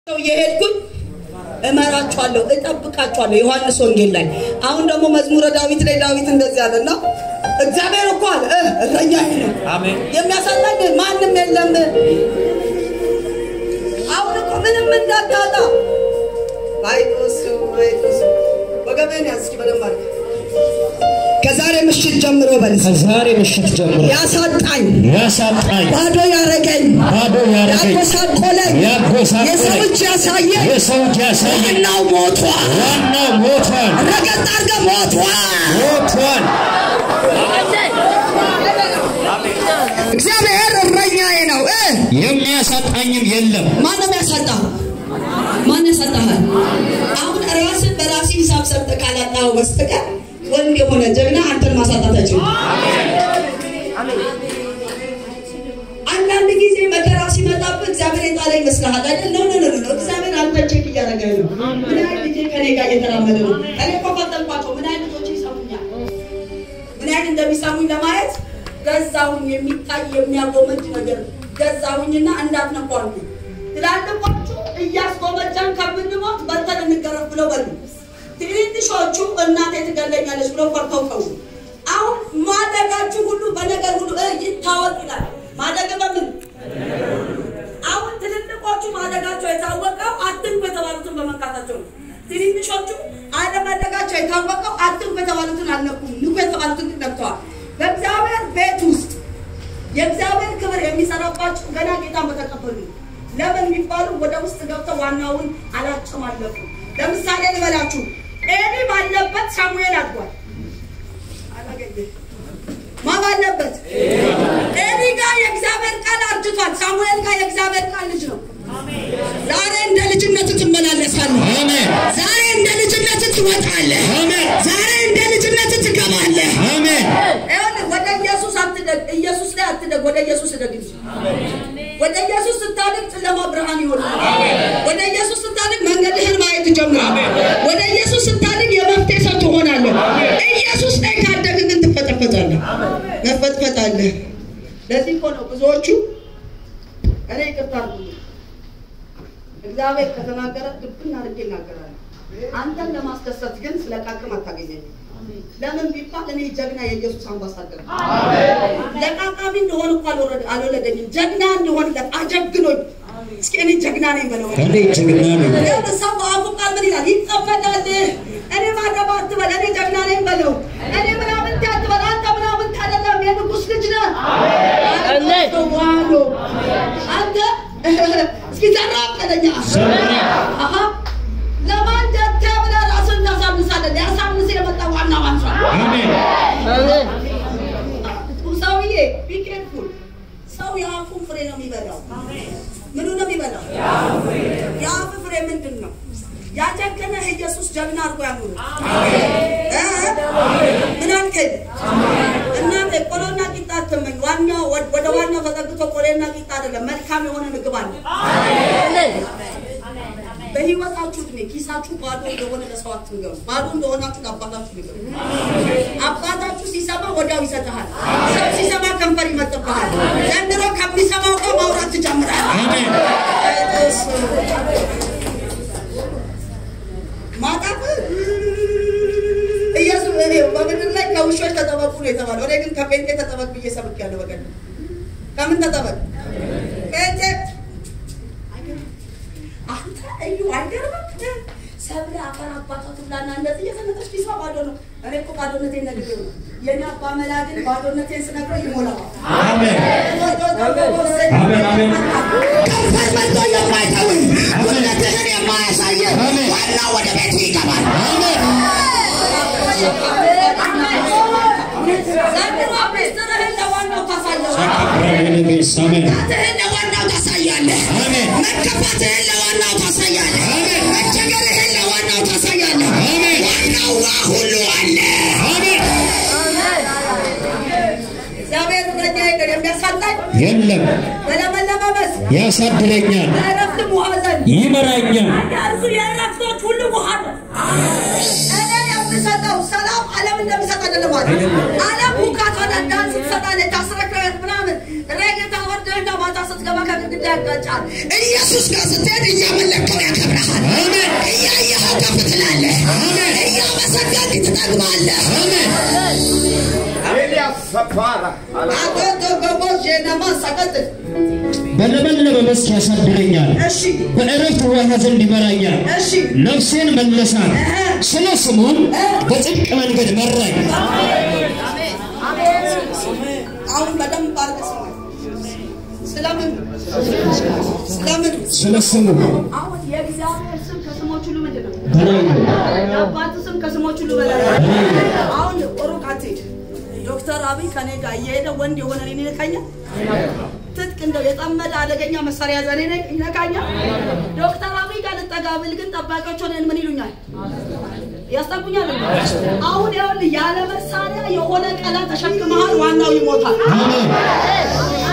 እየሄድኩኝ እመራችኋለሁ፣ እጠብቃችኋለሁ። ዮሐንስ ወንጌል ላይ አሁን ደግሞ መዝሙረ ዳዊት ላይ ዳዊት እንደዚህ አለና እግዚአብሔር እኮ አለ እ እረኛዬ ነው አሜን። የሚያሳጣኝ ማንም የለም። አሁን እኮ ምንም እንዳታጣ አይቶስ አይቶስ ወገቤን ያዝ እስኪ በደንብ አድርገህ ከዛሬ ምሽት ጀምሮ በል ከዛሬ ምሽት ጀምሮ ያሳጣኝ ያሳጣኝ ባዶ ያረገኝ ባዶ ያረገኝ ያጎሳቆለኝ ያጎሳቆለኝ የሰው እጅ ያሳየኝ የሰው እጅ ያሳየኝ ዋናው ሞቷል። ዋናው ሞቷል ረገጥ አድርገህ ሞቷል። ሞቷል። እግዚአብሔር እረኛዬ ነው እ የሚያሳጣኝም የለም። ማንም ያሳጣ ማን ያሳጣሃል? አሁን ራስን በራስ ሂሳብ ሰርተህ ካላጣኸው በስተቀር ወንድ የሆነ ጀግና አንተን ማሳጣት አይችልም። አንዳንድ ጊዜ መከራ ሲመጣብህ እግዚአብሔር የጣለ ይመስልሃል አይደል? ነው ነው ነው ነው። እግዚአብሔር አንተን ቼክ እያደረገህ ነው። ምን አይነት ልጄ ከኔ ጋር እየተራመደ ነው? እኔ እኮ ፈተንኳቸው። ምን አይነት ልጆች ይሰሙኛል? ምን አይነት እንደሚሰሙኝ ለማየት ገዛሁኝ። የሚታይ የሚያጎመጅ ነገር ገዛሁኝና እንዳትነኩ አልኩኝ። ትላልቆቹ እያስጎመጃን ከምንሞት በልተን እንገረፍ ብለው በሉ። ትንንሾቹ እናቴ ትገለኛለች ብለው ፈርተው ተው። አሁን ማደጋችሁ ሁሉ በነገር ሁሉ እ ይታወቅ ይላል። ማደግ በምን አሁን ትልልቆቹ ማደጋቸው የታወቀው አትንኩ የተባሉትን በመንካታቸው ነው። ትንንሾቹ አለማደጋቸው የታወቀው አትንኩ የተባሉትን አልነኩም፣ ንኩ የተባሉትን ግን ነክተዋል። በእግዚአብሔር ቤት ውስጥ የእግዚአብሔር ክብር የሚሰራባቸው ገና ጌታን በተቀበሉ ለምን የሚባሉ ወደ ውስጥ ገብተው ዋናውን አላጨማለፉ። ለምሳሌ ልበላችሁ፣ ኤሊ ባለበት ሳሙኤል አድጓል። አላገኘም። ማ ባለበት ኤሊ ጋር የእግዚአብሔር ቃል አርጅቷል። ሳሙኤል ጋር የእግዚአብሔር ቃል ልጅ ነው። ዛሬ እንደ ልጅነት ትመላለሳለህ። አሜን ዛሬ እንደ ልጅነት ትወጣለህ። አሜን ዛሬ እንደ ልጅነት ትገባለህ። አሜን ይኸውልህ ወደ ኢየሱስ አትደግ፣ ኢየሱስ ላይ አትደግ፣ ወደ ኢየሱስ እደግ እንጂ። ወደ ኢየሱስ ስታድግ ጨለማ ብርሃን ይሆናል። ወደ ኢየሱስ ስታድግ መንገድህን ማየት ትጀምራለህ። ወደ ኢየሱስ ስታድግ የመፍትሄ ሰው ትሆናለህ። ኢየሱስ ላይ ካደግ ግን ትፈጠፈጣለህ፣ መፈጥፈጣለህ። ለዚህ እኮ ነው ብዙዎቹ እኔ ይቅርታ አድርጉልኝ፣ እግዚአብሔር ከተናገረ ልብን አድርጌ እናገራለሁ። አንተን ለማስደሰት ግን ስለ ቃቅም አታገኘኝም። ለምን ቢባል እኔ ጀግና የኢየሱስ አምባሳደር ነኝ። ለቃቃሚ እንደሆን እኮ አልወረደ- አልወለደኝም። ጀግና እንደሆንለት አጀግኖኝ። እስኪ እኔ ጀግና ነኝ በለው። እኔ ጀግና ነኝ። ይኸውልህ ሰው በአፉ ቃል ምን ይላል? ይጠመዳል። እኔ ማደባ አትበል፣ እኔ ጀግና ነኝ በለው። እኔ ምናምንቴ አትበል፣ አንተ ምናምንቴ አይደለም፣ የንጉሥ ልጅ ነህ። ዋሎ አንተ እስኪ ዘራፍ በለኛ። አሃ ለማን ጀተ ብለህ ራስህን ታሳንሳለህ? ሊያሳንስ የመጣ ዋና ዋንሷል። አሜን ሰውዬ ቢኬርፉል ሰው የአፉን ፍሬ ነው የሚበላው። ምኑ ነው የሚበላው? የአፍ ፍሬ ምንድን ነው? ያጀገነህ ኢየሱስ ጀግና አድርጎ ያኑር። እ? ምን አልከኝ? እናንተ ቆሎና ቂጣ አትመኝ። ዋናው ወደ ዋናው ተጠግቶ ቆሎና ቂጣ አይደለም፣ መልካም የሆነ ምግብ አለ። በህይወታችሁ እድሜ ኪሳችሁ ባዶ እንደሆነ ለሰው አትንገሩ። ባዶ እንደሆናችሁ ለአባታችሁ ንገሩ። አባታችሁ ሲሰማ ወዲያው ይሰጥሃል። ሰው ሲሰማ ከንፈር ይመጥብሃል። ዘንድሮ ከሚሰማው ጋር ማውራት ትጀምራለህ። አሜን ማጣት ኢየሱስ እኔ በምድር ላይ ከውሾች ተጠበቁ ነው የተባለው። እኔ ግን ከጴንጤ ተጠበቅ ብዬ ሰብኬያለሁ። በቀደም ከምን ተጠበቅ? ጴንጤ አንተ እዩ አይገርምም? ሰብለ አፈር አባቷ ትብላና እንደዚህ እየተነጠች ኪሷ ባዶ ነው። እኔ እኮ ባዶነቴን ነግሬው ነው። የኔ አባ መላ ግን ባዶነቴን ስነግረው ይሞላዋል። አሜን አሜን አሜን ከንፈር መልቶ የማይተውህ ጉልበትህን የማያሳየህ ዋና ወደ ቤት ይገባል። ዘንድሮ ምስጢርህን ለዋናው ታሳየዋለህ። ሰካብረቤሌቤስ አሜን መከፋትህን ለዋናው ታሳያለህ። አሜን መከፋትህን ለዋናው ታሳያለህ። አሜን መቸገርህን ለዋናው ታሳያለህ። አሜን ዋናው ዋ ሁሉ አለ። አሜን እግዚአብሔር እረኛዬ ነው፣ የሚያሳጣኝ የለም በለመለመ መስክ ያሳድረኛል በዕረፍት ሙዓዘን ይመራኛል እርሱ የዕረፍቶች ሁሉ ውሃ ነው። እኔ የምሰጠው ሰላም ዓለም እንደሚሰጥ አይደለም አለ። ዓለም ሁካት ሆነ ዳንስ ትሰጣለች፣ ታስረክረህ ምናምን ሬጌታ ወርደህና ማታ ስትገባ ሲገባ ከግድግዳ ያጋጫል። ኢየሱስ ጋር ስትሄድ እያመለከው ያከብረሃል። እያየኸው ከፍ ትላለህ። እያመሰገንክ ትጠግባለህ። Elias Sapara. አቶ ገቦች ዜናማ ሰቀጥል በለመለመ መስክ ያሳድረኛል፣ እሺ በዕረፍት ውኃ ዘንድ ይመራኛል። እሺ ነፍሴን መለሳት፣ ስለ ስሙም በጽድቅ መንገድ መራኝ። አሁን በደንብ አድርገህ ስማኝ። ስለምን ስለምን ስለ ስሙ አሁን የእግዚአብሔር ስም ከስሞች ሁሉ ምንድን ነው? በላይ ነው። የአባት ስም ከስሞች ሁሉ በላይ ነው። አሁን ሩቅ አትሄድ። ዶክተር አብይ ከኔ ጋር እየሄደ ወንድ የሆነ እኔን ይነካኛል። ትጥቅ እንደው የጠመደ አደገኛ መሳሪያ ዘኔ ይነካኛል። ዶክተር አብይ ጋር ልጠጋ ብል ግን ጠባቂዎች ሆነን ምን ይሉኛል? ያስጠጉኛል። አሁን ይኸውልህ ያለ መሳሪያ የሆነ ቀለም ተሸክመሃል፣ ዋናው ይሞታል። አሜን።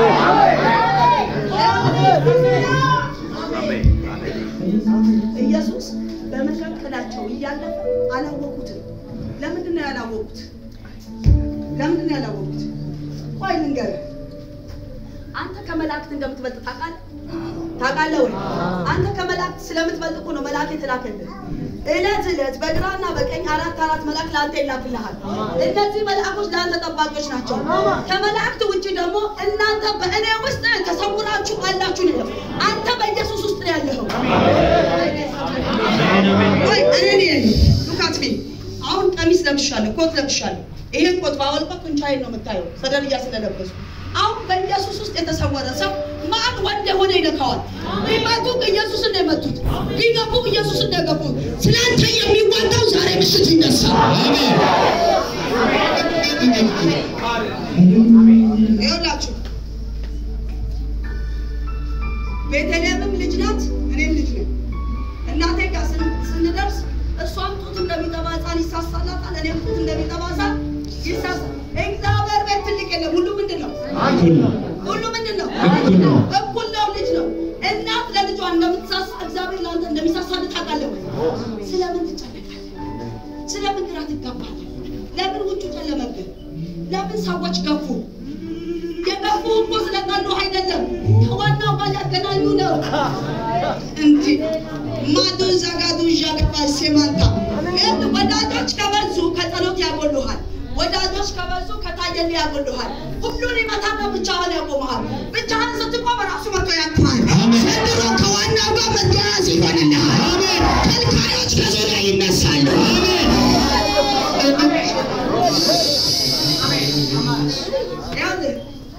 ኢየሱስ በመካከላቸው እያለፈ አላወቁትም። ለምንድን ነው ያላወቁት? ለምንድን ነው ያላወቁት? ቆይ ልንገርህ፣ አንተ ከመላእክት እንደምትበልጥ ታውቃለህ? ታውቃለህ ወይ? አንተ ከመላእክት ስለምትበልጥ እኮ ነው መልአክ የተላከልህ። እለት እለት በግራና በቀኝ አራት አራት መልአክ ለአንተ ይላክልሃል። እነዚህ መልአኮች ለአንተ ጠባቂዎች ናቸው። ከመላእክት ውጭ ደግሞ እናንተ በእኔ ውስጥ ተሰውራችሁ አላችሁ ነው። አንተ በኢየሱስ ውስጥ ነው ያለኸው። ወይ እኔ ነኝ ሉካት ሚ አሁን ቀሚስ ለብሻለሁ፣ ኮት ለብሻለሁ። ይሄን ኮት ባወልቀው ጡንቻዬን ነው የምታየው፣ ሰደርያ ስለለበሱ። አሁን በኢየሱስ ውስጥ የተሰወረ ሰው ማን ወንድ የሆነ ይነካዋል። ቢመቱ ኢየሱስን ነው የመቱት፣ ቢገቡ ኢየሱስን ነው የገቡት። ስለአንተ የሚዋጋው ዛሬ ምሽት ይነሳል። ይኸውላችሁ ቤተልሔምም ልጅ ናት፣ እኔም ልጅ ነኝ። እናቴ ጋር ስን- ስንደርስ እሷም ጡት እንደሚጠባ ሕፃን ይሳሳላታል፣ እኔም ጡት እንደሚጠባ ሕፃን ይሳሳል። እግዚአብሔር ቤት ትልቅ የለም። ሁሉ ምንድን ነው? እኩል ነው። ሁሉ ምንድን ነው? እኩል ነው። እኩል ነው። ልጅ ነው። እናት ለልጇ እንደምትሳሳ እግዚአብሔር ለአንተ እንደሚሳሳ ታውቃለህ ወይ? ስለምን ትጨነቃለህ? ስለምን ግራ ትጋባለህ? ለምን ውጩ ጨለመብህ? ለምን ሰዎች ገፉ? የገፉ እኮ ስለጠሉ አይደለም፣ ከዋናው ጋር ያገናኙ ነው እንጂ ማዱ ዘጋዱ ዣገባ ሴማንታ ይህ ወዳጆች ከበዙ ከጸሎት ያጎሉሃል። ወዳጆች ከበዙ ከታየል ያጎሉሃል። ሁሉን ይመታና ብቻህን ያቆመሃል። ብቻህን ስትቆም ራሱ መቶ ያቅፋል። ዘንድሮ ከዋናው ጋር መያያዝ ይሆንልሃል። ከልካዮች ከዙሪያ ይነሳሉ። ይኸውልህ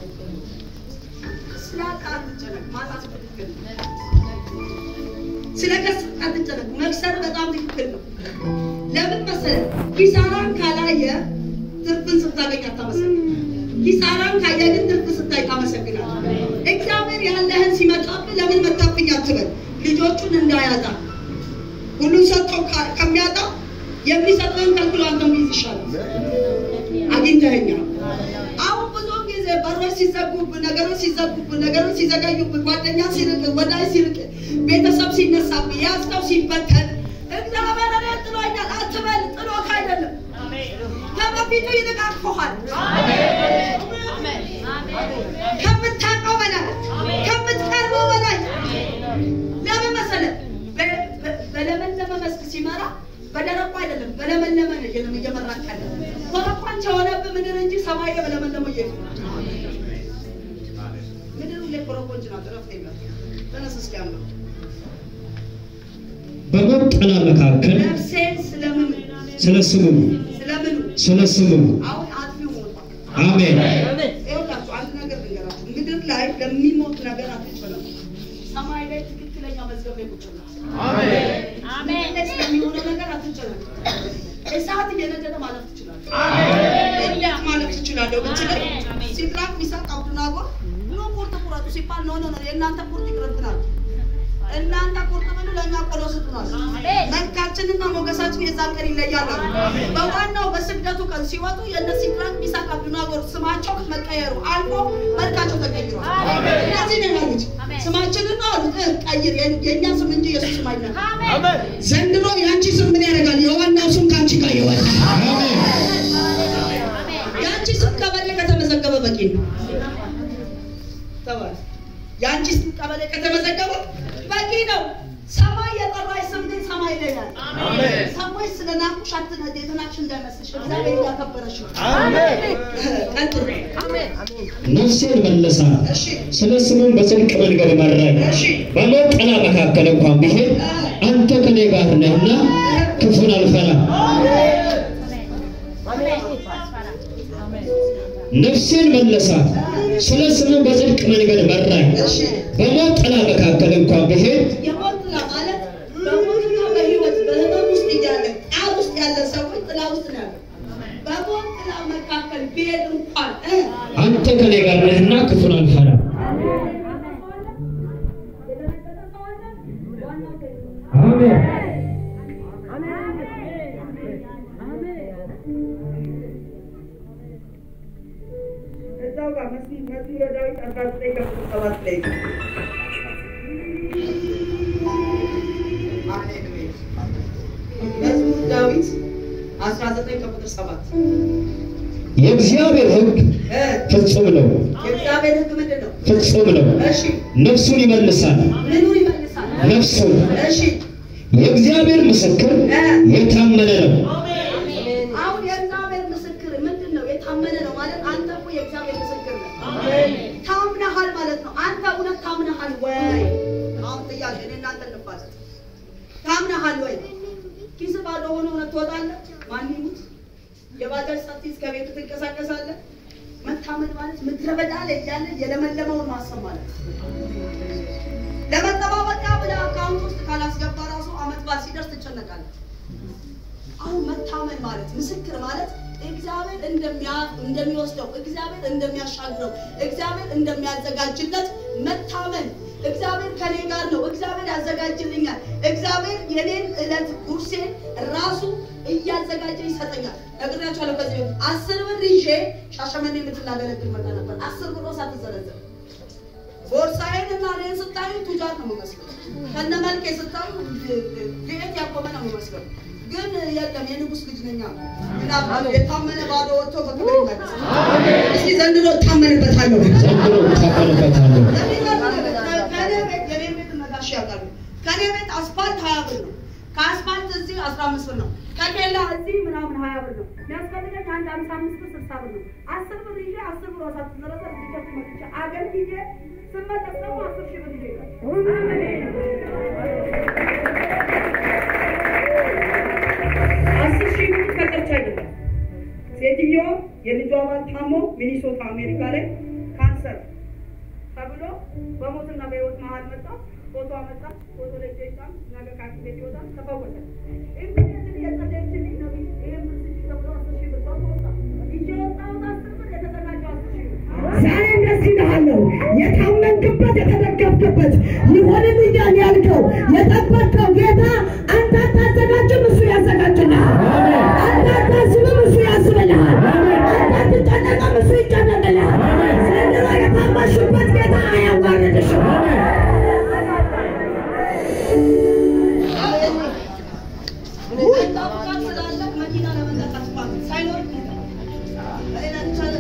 ስለ ዕቃ አትጨነቅ፣ ማጣት ትክክል ነው። ስለ ከስር አትጨነቅ፣ መክሰር በጣም ትክክል ነው። ለምን መሰለህ? ኪሳራን ካላየ ትርፍን ስታገኝ አታመሰግን። ኪሳራን ካየ ግን ትርፍ ስታይ ታመሰግናለህ። እግዚአብሔር ያለህን ሲመጣብህ ለምን መጣብኝ አትበል። ልጆቹን እንዳያጣ ሁሉን ሰጥቶ ካ- ከሚያጣ የሚሰጠውን ከልክሎ አንተን ቢይዝ ይሻላል። አግኝተኸኛል። አሁን ብዙ ጊዜ በሮች ሲዘጉብህ፣ ነገሮች ሲዘጉብህ፣ ነገሮች ሲዘገዩብህ፣ ጓደኛ ሲርቅ፣ ወዳጅ ሲርቅ፣ ቤተሰብ ሲነሳብህ፣ ያዝከው ሲበተን እግዚአብሔር እኔን ጥሎኛል አትበል። ጥሎህ አይደለም ከበፊቱ ይልቅ አቅፎሃል። ከምታውቀው በላይ ከምትቀርበው በላይ ለምን መሰለህ? በ- በ- በለመለመ መስክ ሲመራ በደረቁ አይደለም፣ በለመለመ ነው እየ- እየመራህ ያለ። ኮረኳንች የሆነብህ ምድር እንጂ ሰማይ ላይ በለመለመው እየ ምድር ሁሌ ኮረኮንች ናት፣ እረፍት የለም። ተነስ እስኪ አንብብ። በሞት ጥላ መካከል ነፍሴን ስለምኑ ስለ ስሙ ስለምኑ ስለ ስሙ አሁን አጥፊው ሞቷል። አሜን ይኸውላችሁ አንድ ነገር ልንገራችሁ። ምድር ላይ ለሚሞት ነገር አትጨነቁ። ሰማይ ላይ ትክክለኛ መዝገብ ላይ ቁጭ ብላችሁ ምድር ላይ ስለሚሆነው ነገር አትጨነቁ። እሳት እየነደደ ማለፍ ትችላለህ። እንዴት ማለፍ ትችላለህ ብትለኝ ሲድራቅ ሚሳቅ አብዱናጎ ኑ ቁርጥ ቁረጡ ሲባል ኖ ኖ ኖ የእናንተ ቁርጥ ይቅርብናል። እናንተ ቁርጥ ብሉ ለእኛ ቆሎ ስጡናል። መልካችንና ሞገሳችን የዛን ቀን ይለያል አሉ። በዋናው በስግደቱ ቀን ሲወጡ የእነ ሲድራቅ ሚሳቅ አብዱናጎር ስማቸው መቀየሩ አልፎ መልካቸው ተቀይሯል። እነዚህ ነው ያሉት። ስማችንን ነው አሉት እ ቀይር የ- የእኛ ስም እንጂ የሱ ስም አይደለም። ዘንድሮ የአንቺ ስም ምን ያደርጋል? የዋናው ስም ከአንቺ ጋር ይወጣል። አሜን የአንቺ ስም ከበሌ ከተመዘገበ በቂ ነው። ተባለ። የአንቺ ስም ቀበሌ ከተመዘገበ በቂ ነው። ሰማይ የጠራሽ ስም ግን ሰማይ ላይ ያለ ሰዎች ስለ ናቁሽ አትነ የተናቅሽ እንዳይመስልሽ እግዚአብሔር እያከበረሽ ነው። ቀጥሉ። ነፍሴን መለሳት፣ እሺ ስለ ስሙም በጽድቅ መንገድ መራኝ። እሺ በሞት ጥላ መካከል እንኳን ብሄድ አንተ ከኔ ጋር ነህና ክፉን አልፈራም። ነፍሴን መለሳት፣ ስለ ስሙም በጽድቅ መንገድ መራኝ። እሺ በሞት ጥላ መካከል እንኳን ብሄድ የሞት ጥላ ማለት በሞትና በህይወት በህመም ውስጥ እያለ ጣር ውስጥ ያለ ሰዎች ጥላ ውስጥ ነው ያለው። በሞት ጥላ መካከል ቢሄድ እንኳን እ አንተ ከኔ ጋር ነህና ክፉን አልፈራም። አሜን። እዛው ጋር መዝሙር መዝሙረ ዳዊት አስራ ዘጠኝ ከቁጥር ሰባት ላይ ነው። መዝሙር ዳዊት አስራ ዘጠኝ ከቁጥር ሰባት የእግዚአብሔር ሕግ እ ፍጹም ነው፣ የእግዚአብሔር ሕግ ምንድን ነው? ፍጹም ነው። እሺ ነፍሱን ይመልሳል፣ ምኑን ይመልሳል? ነፍሱን። እሺ የእግዚአብሔር ምስክር የታመነ ነው። አሁን የእግዚአብሔር ምስክር ምንድን ነው? የታመነ ነው ማለት አንተ እኮ የእግዚአብሔር ምስክር ነህ። ታምነሃል ማለት ነው። አንተ እውነት ታምነሃል ወይ? አሁን ጥያቄ እኔ እናንተ እንባለን። ታምነሃል ወይ? ኪስ ባዶ ሆኖ እውነት ትወጣለህ? ማን ይሙት የባጃጅ ሳትይዝ ከቤት ትንቀሳቀሳለህ? መታመን ማለት ምድረ በዳ ላይ እያለ የለመለመውን ማሰብ ማለት ነው። ለመጠባበቂያ ብለህ አካውንት ውስጥ ካላስገባ ራሱ አመት በዓል ሲደርስ ትጨነቃለህ። አሁን መታመን ማለት ምስክር ማለት እግዚአብሔር እንደሚያ- እንደሚወስደው እግዚአብሔር እንደሚያሻግረው እግዚአብሔር እንደሚያዘጋጅለት መታመን እግዚአብሔር ከኔ ጋር ነው፣ እግዚአብሔር ያዘጋጅልኛል፣ እግዚአብሔር የኔን ዕለት ጉርሴን ራሱ እያዘጋጀ ይሰጠኛል። ነግሬያቸዋለሁ። ከዚህ በፊት አስር ብር ይዤ ሻሸመኔ የምትላገለግል መጣ ነበር። አስር ብር ሳትዘረዘር ቦርሳዬን እና እኔን ስታዩ ቱጃር ነው የምመስለው። ከነ መልኬ ስታዩ ቤት ያቆመ ነው የምመስለው። ግን የለም የንጉስ ልጅ ነኛ። ምናባሉ የታመነ ባዶ ወጥቶ በክብር ይመለሳል። እስኪ ዘንድሮ እታመንበታለሁ። ዘንድሮ እታመንበታለሁ። ከኔ ቤት የኔ ቤት ነጋሽ ያውቃሉ። ከኔ ቤት አስፋልት ሀያ ብር ነው። ከአስፋልት እዚህ አስራ አምስት ብር ነው። ከኬላ እዚህ ምናምን ሀያ ብር ነው። የሚያስፈልገኝ አንድ አምሳ አምስት ብር ስልሳ ብር ነው። አስር ብር ይዤ አስር ብር ሳትዘረዘር ሊከፍ መጥቼ አገር ጊዜ ስመለስ ደግሞ አስር ሺህ ብር ይዤ እሄዳለሁ። አስር ሺህ ብር ከቀርቻ አይደለም። ሴትዮዋ የልጇ ባል ታሞ ሚኒሶታ አሜሪካ ላይ ካንሰር ተብሎ በሞትና በህይወት መሀል መጣ። ፎቶ አመጣ። ፎቶ ላይ ጀይጣም ነገ ከሐኪም ቤት ይወጣል። ተፈወሰ። ኢሚዲየትሊ የጸለየችልኝ ነቢይ ይሄን ብር ስጪ ተብሎ አስር ሺህ ብር ሰጥቶ ወጣ። ይዤ የወጣሁት አስር ብር የተዘጋጀው አስር ሺህ ብር ዛሬ እንደዚህ እልሃለሁ፣ የታመንክበት የተደገፍክበት ይሆንልኛል ያልከው የጠበቅከው ጌታ አንተ አታዘጋጅም፣ እሱ ያዘጋጅልሃል። አንተ አታስብም፣ እሱ ያስብልሃል። አንተ አትጨነቅም፣ እሱ ይጨነቅልሃል። ዘንድሮ የታመንሽበት ጌታ አያዋርድሽም። ጠብቃት ስላለ መኪና ለመንዳት አስፋልት ሳይኖር